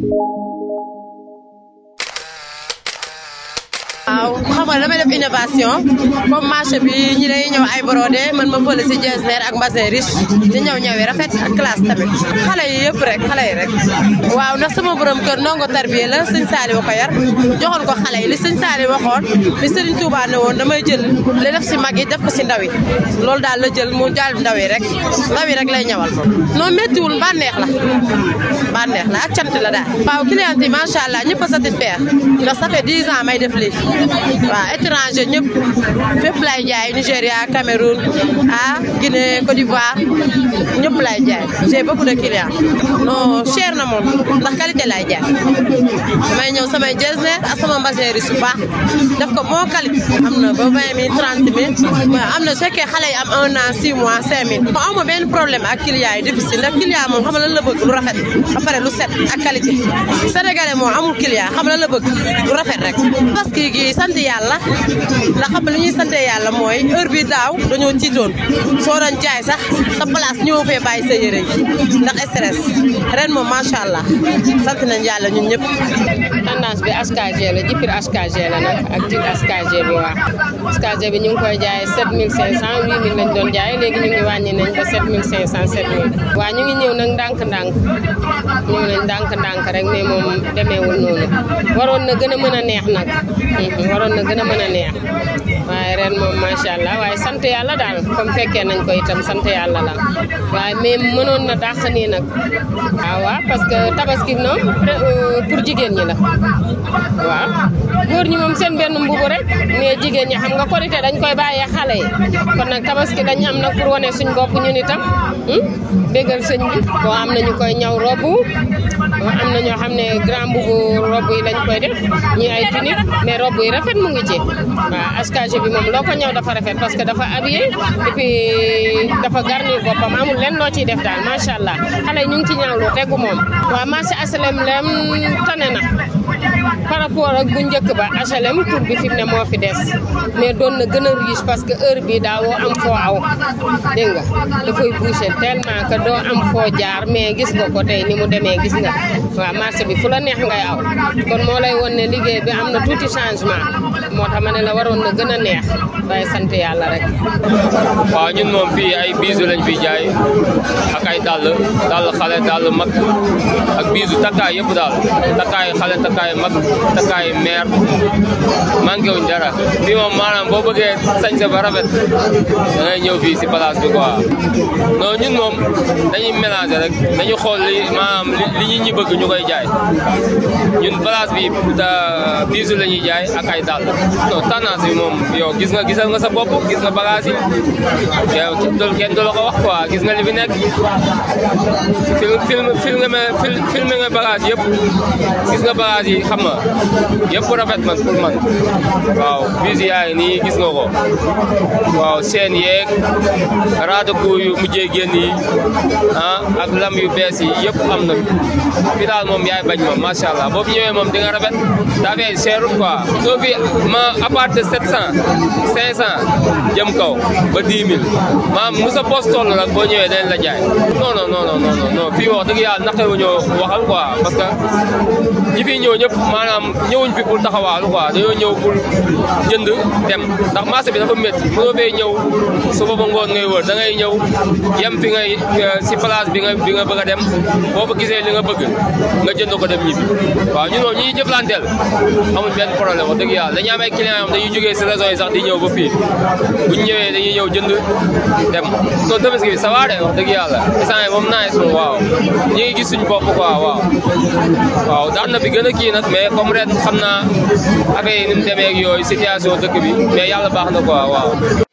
waaw xam nga damay def innovation comme marché bi ñi lay ñëw ay brodé man ma fële si jersey ak mbasin riche di ñëw ñëwee rafet ak classe tamit xale yi yëpp rek xale yi rek waaw ndax sama borom kër ndongo tarbiya la sëñ Saali ba ko yar joxoon ko xale yi li sëñ Saali waxoon li sëriñ Touba ne woon damay jël li def si mag yi def ko si ndaw yi loolu daal la jël mu jaal ndaw yi rek ndaw yi rek lay ñawal non méttiwul bànneex la bànneex la ak cant la daal waaw client yi macha allah ñëpp a satisfaire ndax ça fait 10 ans may def lii waaw étranger ñëpp fépp lay jaay Nigéria Cameroun ah Guinée Côte d'Ivoire ñëpp lay jaay j'ai beaucoup de clients non cher na moom ndax qualité lay jaay damay ñëw samay jersey ak sama mbasin riche bu baax def ko bon qualité am na ba vingt mille trente mille am na su fekkee xale yi am un an six mois cinq mille aw ma benn problème ak clients yi difficile ndax client moom xam nga lan la bëgg lu rafet ba pare lu set ak qualité sénégalais moom amul client xam nga lan la bëgg lu rafet rek parce que gi sant yàlla ndax xam nga li ñuy sante yàlla mooy heure bi daaw dañoo tiitoon soo doon jaay sax sa place ñëw fee bàyyi sa yére yi ndax stress ren moom macha allah sant nañ yàlla ñun ñëpp. tendance bi HKG la jipir HKG la nag ak tit HKG bi waa HKG bi ñu ngi koy jaay 7500 8000 lañ doon jaay léegi ñu ngi wàññi nañ ba 7500 7000 waa ñu ngi ñëw nag ndànk-ndànk ñëw nañ ndànk-ndànk rek mais moom demeewul noonu waroon na gën a mën a neex nag waroon na gën a mën a neex waaye ren moom macha allah waaye sant yàlla daal comme fekkee nañ ko itam sant yàlla la waaye mais mënoon na dàq nii nag waaw waaw parce que tabaski noonu pour jigéen ñi la waaw góor ñi moom seen benn mbubu rek mais jigéen ñi xam nga korité dañ koy bàyyee xale yi kon nag tabaski dañ am nag pour wane suñ bopp ñun itam bégal sëñ bi boo am nañu koy ñaw robu am na ñoo xam ne grand mbubu robu yi lañ koy def ñi ay tunique mais robu yi rafet mu ngi ci waaw HKG bi moom loo ko ñëw dafa rafet parce que dafa habillé et puis dafa garnir boppam amul lenn loo ciy def daal macha allah xale yi ñu ngi ci ñaawlu tegu moom waaw marché HLM lem tane na par rapport ak bu njëkk ba HLM tur bi fi mu ne moo fi des mais doon na gën a riche parce que heure bi daawoo am foo aw dégg nga dafay bouché tellement que doo am foo jaar mais gis nga ko tey ni mu demee gis nga waaw marché bi fu la neex ngay aw kon moo lay won ne liggéey bi am na tuuti changement moo tax ma ne la waroon na gën a neex waaye sant yàlla rek. waaw ñun moom fii ay biisu lañ fiy jaay ak ay dàll dàll xale dàll mag ak biisu takkaay yëpp daal takkaay xale takkaay mag takkaay meer manqué wuñ dara fii moom maanaam boo bëggee sañse ba rafet da ngay ñëw fii si place bi quoi non ñun moom dañuy mélanger rek dañu xool li maanaam li ñi ñi bëgg ñu koy jaay ñun place bi biisu la ñuy jaay ak ay dàll non tendance bi moom yow gis nga gisal nga sa bopp gis nga bagage yi yow kenn du la ko wax quoi gis nga li fi nekk film film filmé filmé nga bagage yëpp gis nga bagage yi xam nga yëpp rafet man pour man waaw bis yaa ngi nii gis nga ko waaw seen yeeg raadaku yu mujjee génn yi ah ak lam yu bees yi yëpp am na fi daal moom yaay bañ moom macha allah boo fi ñëwee moom di nga rafet daa fee cherut quoi soo fi ma à part de 700 500 jëm kaw ba 10 000 maam mu sa poste toll nag boo ñëwee dañ la jaay non non non non non fii wax dëgg yàlla naqare wu ñoo waxal quoi parce que ñi fi ñëw ñëpp maanaam ñëwuñ fi pour taxawaalu quoi dañoo ñëw pour jënd dem ndax marché bi dafa métti mënoo fee ñëw suba ba ngoon ngay wër da ngay ñëw yem fi ngay si place bi nga bi nga bëgg a dem boo fa gisee li nga bëgg nga jënd ko dem ñibbi waaw ñun moom ñi ñuy jëflanteel amuñ benn problème wax dëgg yàlla dañuy am ay clients yoo dañuy jógee si régions yi sax di ñëw ba fii bu ñu ñëwee dañuy ñëw jënd dem soo tabaski bi ça va de wax dëgg yàlla instant moom naa moom waaw ñu ngi gis suñu bopp quoi waaw waaw daan na fi gën a kii nag mais comme ren xam naa affaire yi ni mu demee ak yooyu situation dëkk bi mais yàlla baax na quoi waaw